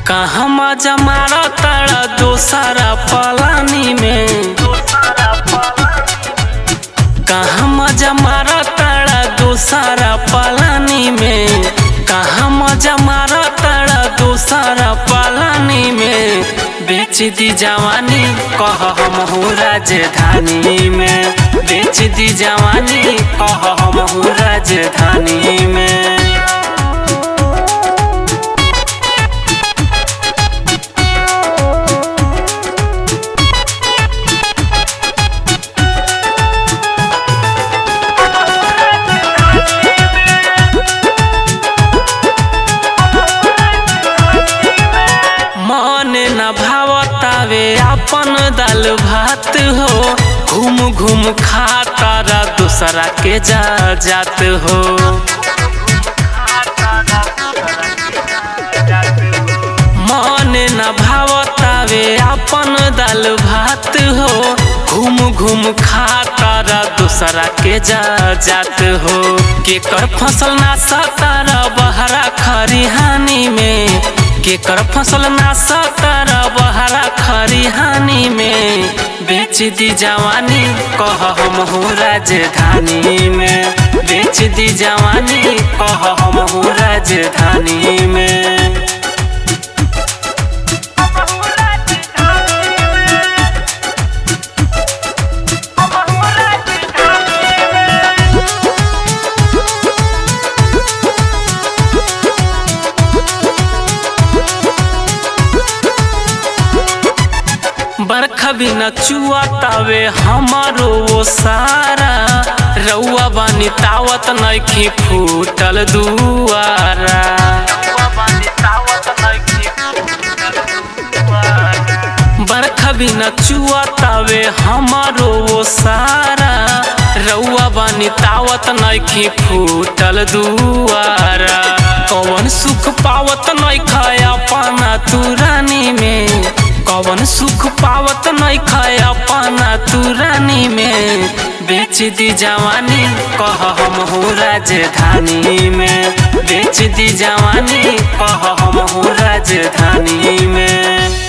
कहाँ मजा मारा तारा दोसारा पलानी में कहाँ मजा मारा तारा दोसारा पलानी में कहाँ मजा मारा तारा दोसारा पलानी में बेच दी जवानी कह हम हो राजधानी में बेच दी जवानी कह हम हो राजधानी में मन न भावतावे अपन दाल भात हो घूम घूम खातारा दूसरा के जा जात हो मन न भावतावे अपन दाल भात हो घूम घूम खातारा दूसरा के जा जात हो केकर फसल ना सतारा बहरा खरिहानी में केकर फसल ना सतर बहरा खरिहानी में बेच दी जवानी कह हम हो राजधानी में बेच दी जवानी कह हम हो राजधानी में बरखा भी न चुआतावे हमारो वो सारा रउआ बानी तावत नइखी फूटल दुआरा बरखा भी न चुआतावे हमारो वो सारा रउआ बानी तावत नइखी फूटल दुआरा कौन सुख पावत नइखा पाना तू रानी में कौन सुख पावत नहीं खाया पाना तू रानी में बेच दी जवानी कह हम हो राजधानी में बेच दी जवानी कह हम हो राजधानी में